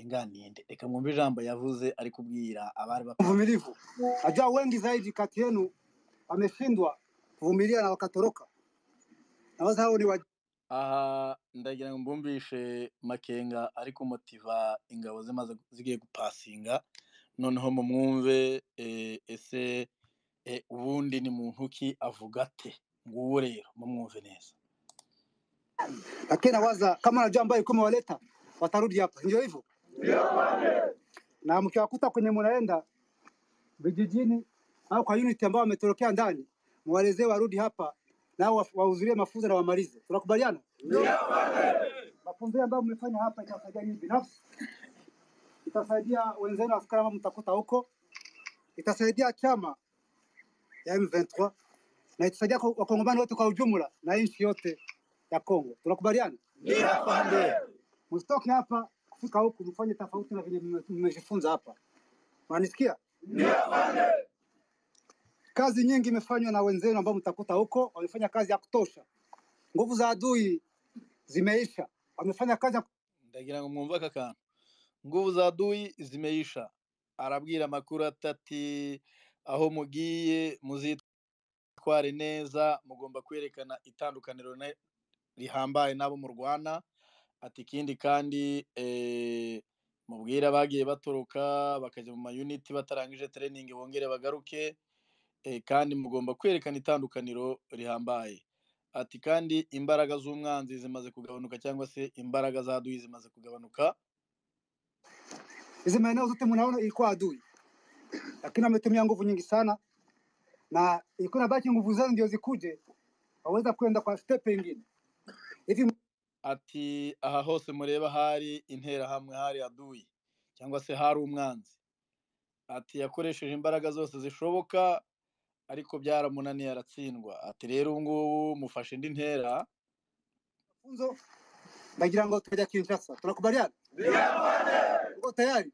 kenganiye reka mwumve ijambo yavuze ari kubwira abari uvumilivu. Najua wengi zaidi kati yenu wameshindwa kuvumilia na wakatoroka, na waza hao ni wa aha ndagira ngo mbumvishe makenga ari kumotiva ingabo zimaze zigiye gupasinga noneho mumwumve eh, ese eh, ubundi ni muntu ki avuga ate nguwo rero mumwumve neza lakini nawaza kama najua ambayo ilikuwa imewaleta watarudi hapa, ndio hivyo. Na mkiwakuta kwenye mnaenda vijijini au kwa unit ambao wametorokea ndani, mwaelezee warudi hapa nao wa- wahudhurie mafunzo na wamalize. Tunakubaliana? Mafunzo ambayo mmefanya hapa itasaidia nyinyi binafsi, itasaidia wenzenu askari ambao mtakuta huko, itasaidia chama ya M23 na itasaidia kwa- wakongomani wote kwa ujumla na nchi yote ya Kongo. Tunakubaliana? msitoke hapa kufika huku mfanye tofauti na vile mme- mmejifunza hapa. Unanisikia? Kazi nyingi imefanywa na wenzenu ambao mtakuta huko, wamefanya kazi ya kutosha. Nguvu za adui zimeisha, wamefanya kazi ya ndagira ngo mwumve aka kantu nguvu za adui zimeisha arabwira amakuru atati aho mugiye muzitware neza mugomba kwerekana itandukaniro ne- rihambaye n'abo murwana ati ikindi kandi eh, mubwire abagiye batoroka bakajya mu mayuniti batarangije training bongere bagaruke eh, kandi mugomba kwerekana itandukaniro rihambaye ati kandi imbaraga z'umwanzi zimaze kugabanuka cyangwa se imbaraga za duyi zimaze kugabanuka hizi maeneo zote mnaona ilikuwa adui, lakini ametumia nguvu nyingi sana, na ilikuwa inabaki nguvu zenu ndio zikuje waweza kwenda kwa step ingine hivi. ati aha hose mureba hari interahamwe hari aduyi cyangwa se hari umwanzi ati yakoresheje imbaraga zose zishoboka ariko byaramunaniye aratsindwa ati rero ubu ngubu mufashe indi ntera Mafunzo ndagira ngo tujya Kinshasa, tunakubaliana? Uko tayari?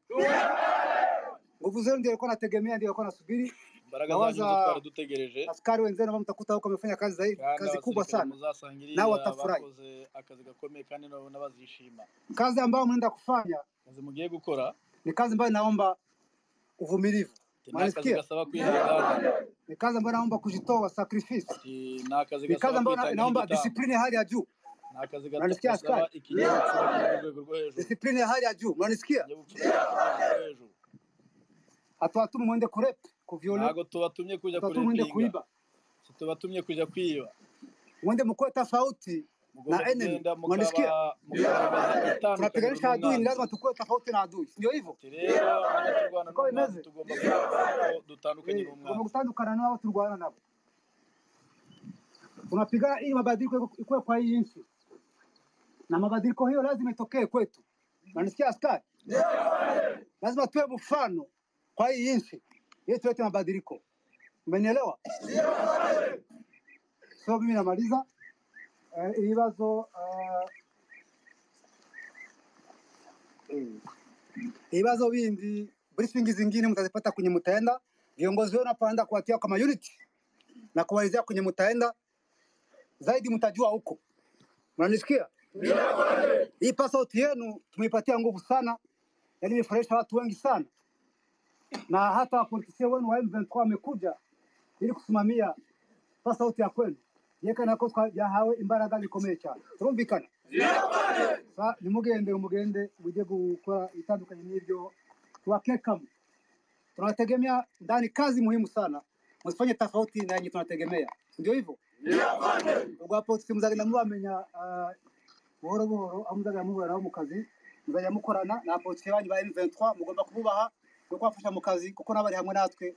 Nguvu zenu ndio ilikuwa nategemea, ndio ilikuwa nasubiri. imbaraga zanyu Nawaza- zo twari dutegereje Askari wenzenu ambao mtakuta huko wamefanya kazi zaidi, kandi kazi kubwa abasirikare sana, muzasangirira nao watafurahi. bakoze akazi gakomeye kandi nabo n'abazishima Kazi ambayo mnaenda kufanya akazi mugiye gukora ni kazi ambayo inaomba uvumilivu, ati ni akazi Mwanasikia? gasaba kwihererana ni kazi ambayo inaomba kujitoa, sacrifice, ni akazi ni kazi gasaba ambayo ina- kwitanga inaomba igitambo discipline ya hali ya juu, ni akazi Mwanasikia gasaba askari? ikinyabupfura ku rwego rwo hejuru discipline ya hali ya juu. Mnanisikia? ikinyabupfura ku rwego rwo hejuru Hatuwatumi mwende kurep kuvyola, ntago tubatumye kuja hatuwatumi mwende kurepinga kuiba, tubatumye kuja kwiba mwende mukue tofauti mugomba na enemy. kugenda Mwanisikia? mukaba mukabaza itandukaniro tunapiganisha adui, ni lazima n'umwanzi tukue tofauti na adui, ndio hivyo. ati rero niba turwana Uko n'umwanzi bimeze tugomba kugaragaza ko dutandukanye Eh, tugomba n'umwanzi gutandukana nabo turwana nabo, tunapigana ili mabadiliko ikuwe kwa hii nchi, na mabadiliko hiyo lazima itokee kwetu. Unanisikia askari? Lazima tuwe mfano kwa hii nchi ili tulete mabadiliko, umenielewa? So mimi namaliza Eh, ibibazo eh, mm. ibibazo bindi briefingi zingine mtazipata kwenye mtaenda, viongozi wenu hapa kuwatia kama unit na kuwaelezea kwenye mtaenda zaidi, mtajua huko. Mnanisikia? Hii passport yenu tumeipatia nguvu sana, yaani imefurahisha watu wengi sana, na hata wapolitisia wenu wa M23 wamekuja ili kusimamia passport ya kwenu yekanako twajahawe imbaraga zikomeye cyane. Turumvikana? Sa- nimugende mugende mujye gukora ibitandukanye n'ibyo tubakekamu. Tunawategemea ndani, kazi muhimu sana, msifanye tofauti na yenye tunategemea, ndio hivyo. Ubwa polisi muzagenda mubamenya ah, buhoro buhoro, aho muzagenda muhura nabo mu kazi, muzajya mukorana na polisi banyu ba M23, mugomba kububaha no kubafasha mu kazi kuko nabo bari hamwe natwe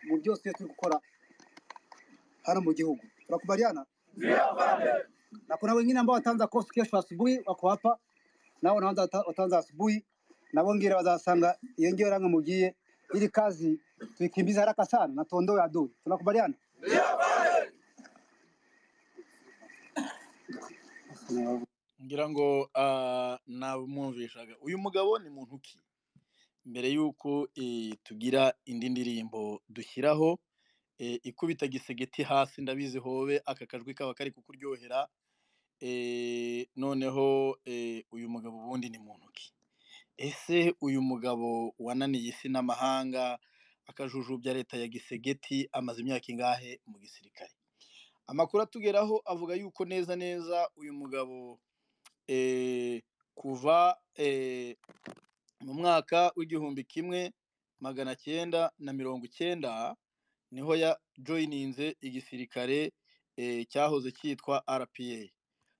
mu byose turi gukora hano mu gihugu. Turakubaliana? na kuna wengine ambao wataanza kosi kesho asubuhi, wako hapa nao wanaanza wata- wataanza asubuhi, na wengine wazasanga iyo ngiro range mugiye, ili kazi tuikimbize haraka sana na tuondoe adui. Tunakubaliana? ngira ngo ah, nabumwumvishaga uyu mugabo ni muntu ki mbere y'uko eh, tugira indi ndirimbo dushyiraho eh, ikubita gisegeti hasi ndabizi hobe aka kajwi kaba kari kukuryohera eh, noneho eh, uyu mugabo ubundi ni muntu ki ese uyu mugabo wananiye isi n'amahanga akajujubya leta ya gisegeti amaze imyaka ingahe mu gisirikare amakuru atugeraho avuga yuko neza neza uyu mugabo eh, kuva eh, mu mwaka w'igihumbi kimwe magana cyenda na mirongo icyenda niho yajoyininze igisirikare eh, cyahoze cyitwa rpa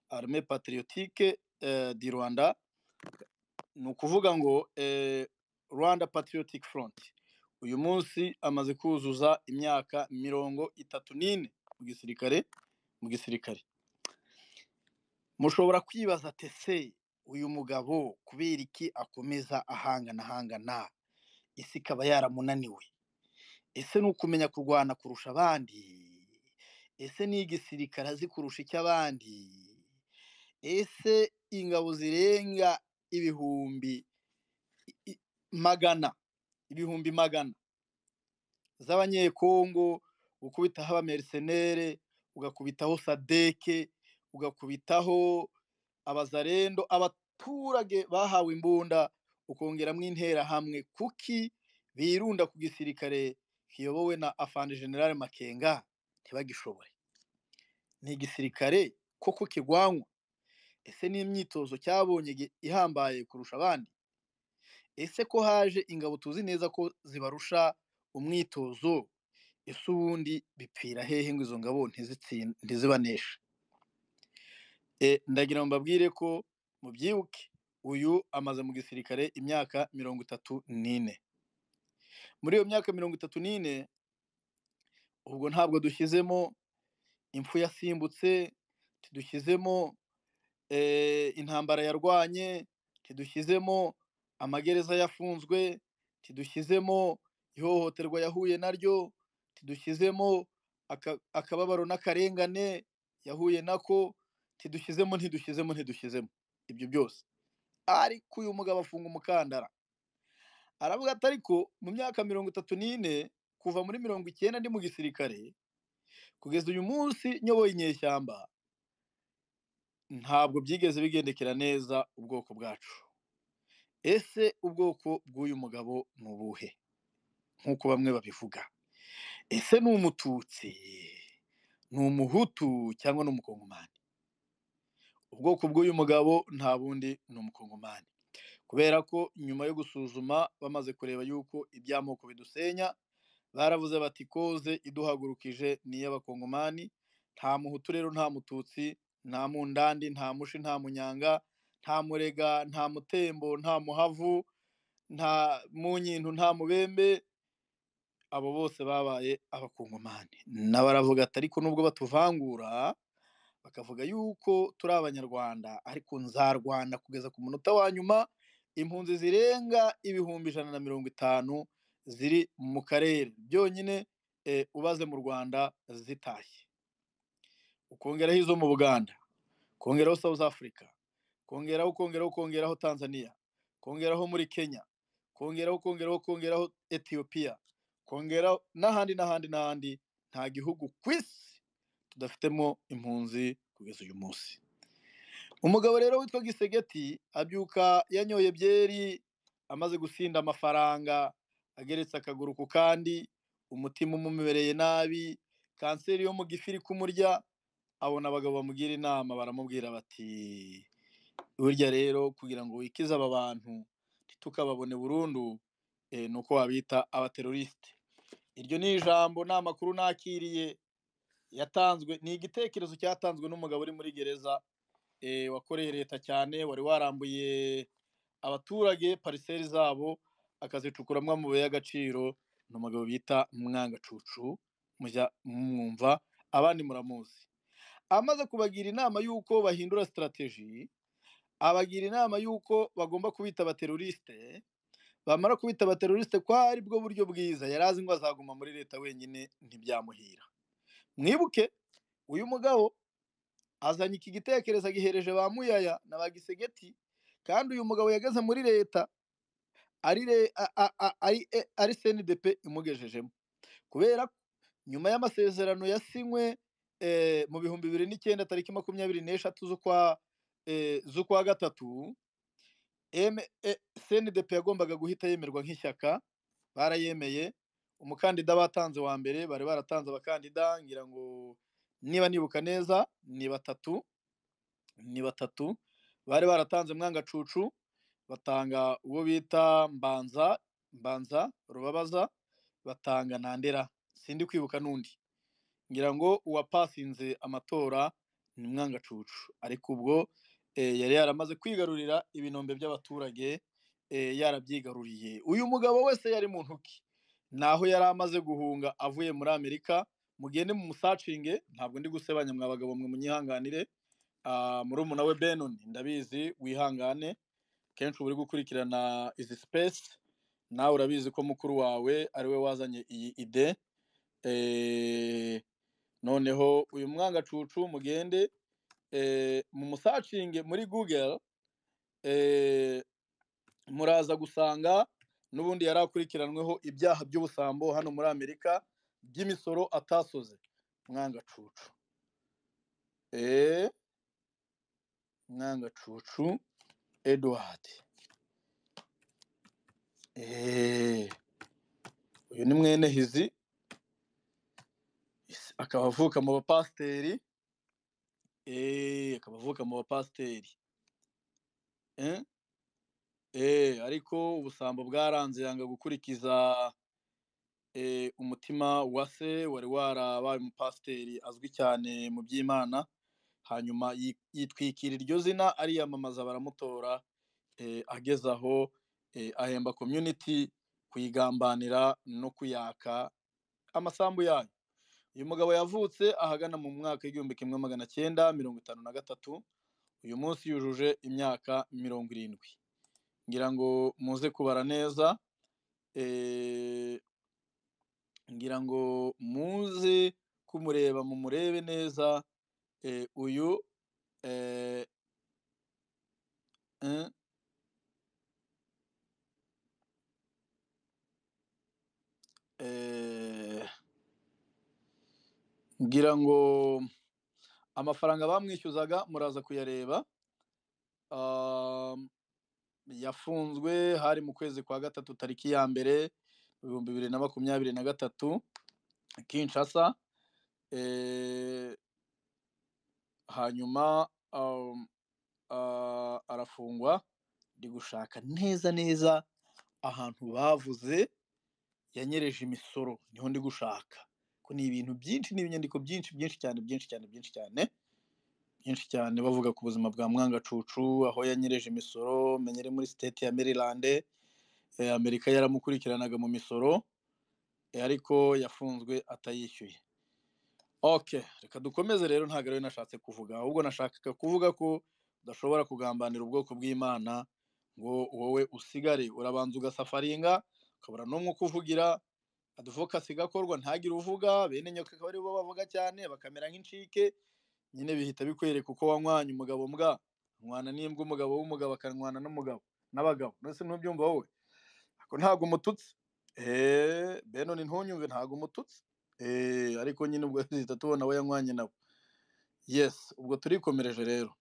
arme patriotique eh, di rwanda ni ukuvuga ngo eh, rwanda patriotic front uyu munsi amaze kuzuza imyaka mirongo itatu n'ine mu gisirikare mu gisirikare mushobora kwibaza tese uyu mugabo kubera iki akomeza ahangana ahangana isi ikaba yaramunaniwe ese ni ukumenya kurwana kurusha abandi ese ni igisirikare azi kurusha icy'abandi ese ingabo zirenga ibihumbi i- i- magana ibihumbi magana z'abanyekongo ukubitaho abamersenere ugakubitaho sadeke ugakubitaho abazarendo abaturage bahawe imbunda ukongeramo interahamwe kuki birunda ku gisirikare kiyobowe na afande generale makenga ntibagishobore ni igisirikare koko kigwanywa ese ni imyitozo cyabonye gi- ihambaye kurusha abandi ese ko haje ingabo tuzi neza ko zibarusha umwitozo ese ubundi bipfira hehe ngo izo ngabo ntizitsin- ntizibaneshe E, ndagira ngo mbabwire ko mubyibuke uyu amaze mu gisirikare imyaka mirongo itatu n'ine muri iyo myaka mirongo itatu n'ine ubwo ntabwo dushyizemo impfu yasimbutse tidushyizemo eh, intambara yarwanye tidushyizemo amagereza yafunzwe tidushyizemo ihohoterwa yahuye naryo tidushyizemo aka- akababaro n'akarengane yahuye nako tidushyizemo ntidushyizemo ntidushyizemo ibyo byose ariko uyu mugabo afunga umukandara aravuga ati ariko mu myaka mirongo itatu n'ine kuva muri mirongo icyenda ndi mu gisirikare kugeza uyu munsi nyoboye inyeshyamba ntabwo byigeze bigendekera neza ubwoko bwacu ese ubwoko bw'uyu mugabo ni ubuhe nk'uko bamwe babivuga ese ni umututsi ni umuhutu cyangwa ni umukongomani ubwoko bw'uyu mugabo nta bundi ni umukongomani kubera ko nyuma yo gusuzuma bamaze kureba yuko iby'amoko bidusenya baravuze bati koze iduhagurukije ni iy'abakongomani nta muhutu rero nta mututsi nta mundandi nta mushi nta munyanga nta murega nta mutembo nta muhavu nta munyintu nta mubembe abo bose babaye abakongomani nabo aravuga ati ariko nubwo batuvangura bakavuga yuko turi abanyarwanda ariko nzarwanda kugeza ku munota wa nyuma impunzi zirenga ibihumbi ijana na mirongo itanu ziri mu karere byonyine eh, ubaze mu rwanda zitashye ukongeraho izo mu buganda kongeraho south africa kongeraho kongeraho kongeraho tanzania kongeraho muri kenya kongeraho kongeraho kongeraho etiyopiya kongeraho n'ahandi n'ahandi n'ahandi nta gihugu ku isi tudafitemo impunzi kugeza uyu munsi umugabo rero witwa gisegeti abyuka yanyoye byeri amaze gusinda amafaranga ageretse akaguru ku kandi umutima umumereye nabi kanseri yo mu gifu iri kumurya abona abagabo bamugira inama baramubwira bati burya rero kugira ngo wikize aba bantu ntitukababone burundu eh, ni uko wabita abaterorisite iryo ni ijambo ni amakuru nakiriye yatanzwe ni igitekerezo cyatanzwe n'umugabo uri muri gereza eh, wakoreye leta cyane wari warambuye abaturage pariseri zabo akazicukuramo amabuye y'agaciro ni umugabo bita mwangacucu mujya mwumva abandi muramuzi amaze kubagira inama y'uko bahindura sitarateji abagira inama y'uko bagomba kubita abaterorisite bamara kubita abaterorisite ko ari bwo buryo bwiza yari azi ngo azaguma muri leta wenyine ntibyamuhira mwibuke uyu mugabo azanye iki gitekerezo agihereje ba muyaya na ba gisegeti kandi uyu mugabo yageze muri leta ari re- a- a- a- ari e- ari cndp imugejejemo kubera ko nyuma y'amasezerano yasinywe eh, mu bihumbi bibiri n'icyenda tariki makumyabiri n'eshatu z'ukwa eh, z'ukwa gatatu cndp yagombaga guhita yemerwa nk'ishyaka barayemeye umukandida batanze wa mbere bari baratanze abakandida ngira ngo niba nibuka neza ni batatu ni batatu bari baratanze mwangacucu batanga uwo bita mbanza mbanza rubabaza batanga ntandera sindi kwibuka n'undi ngira ngo uwapasinze amatora ni mwangacucu ariko ubwo eh, yari yaramaze kwigarurira ibinombe by'abaturage eh, yarabyigaruriye uyu mugabo wese yari mu ntoki naho yari amaze guhunga avuye muri amerika mugende mu musacinge ntabwo ndi gusebanya mwa bagabo mwe munyihanganire Ah, murumuna we benon ndabizi wihangane kenshi uba uri gukurikirana izi space nawe urabizi ko mukuru wawe ariwe wazanye iyi ide eh, noneho uyu mwangacucu mugende eh, mu musacinge muri google eh, muraza gusanga n'ubundi yari akurikiranweho ibyaha by'ubusambo hano muri amerika by'imisoro atasoze mwangacucu eh, mwangacucu edward eh, uyu ni mwene hizi akaba avuka mu bapasiteri eh, akaba avuka mu bapasiteri eh? eh, ariko ubusambo bwaranze yanga gukurikiza eh, umutima wa se wari warabaye umupasiteri azwi cyane mu by'imana hanyuma yi- yitwikira iryo zina ariyamamaza baramutora eh, ageze aho eh, ahemba community kuyigambanira no kuyaka amasambu yayo uyu mugabo yavutse ahagana mu mwaka w'igihumbi kimwe magana cyenda mirongo itanu na gatatu uyu munsi yujuje imyaka mirongo irindwi ngira ngo muze kubara neza eh, ngira ngo muze kumureba mumurebe neza eh, uyu eh, eh, eh, ngira ngo amafaranga bamwishyuzaga muraza kuyareba um, yafunzwe hari mu kwezi kwa gatatu tariki ya mbere ibihumbi bibiri na makumyabiri na gatatu kinshasa eh, hanyuma um, ah, arafungwa ndi gushaka neza neza ahantu bavuze yanyereje imisoro niho ndi gushaka ko ni ibintu byinshi ni ibinyandiko byinshi byinshi cyane byinshi cyane byinshi cyane byinshi cyane bavuga ku buzima bwa mwangacucu aho yanyereje imisoro menyere muri siteti ya maryland eh, amerika yaramukurikiranaga mu misoro eh, ariko yafunzwe atayishyuye ok reka dukomeze rero ntabwo ariyo nashatse kuvuga ahubwo nashakaga kuvuga ko udashobora kugambanira ubwoko bw'imana ngo wowe usigare urabanza ugasafaringa ukabura n'umwe ukuvugira advokasi gakorwa ntagire uvuga bene nyoka akaba aribo bavuga cyane bakamera nk'incike nyine bihita bikwereka uko wanywanye umugabo mbwa nkwana n'imbwa umugabo w'umugabo akanwana n'umugabo n'abagabo mbese ntubyumva wowe ako ntabwo umututsi eee benoni ntunyumve ntabwo umututsi eee ariko nyine ubwo duhita tubona we yanywanye nabo yes ubwo turikomereje rero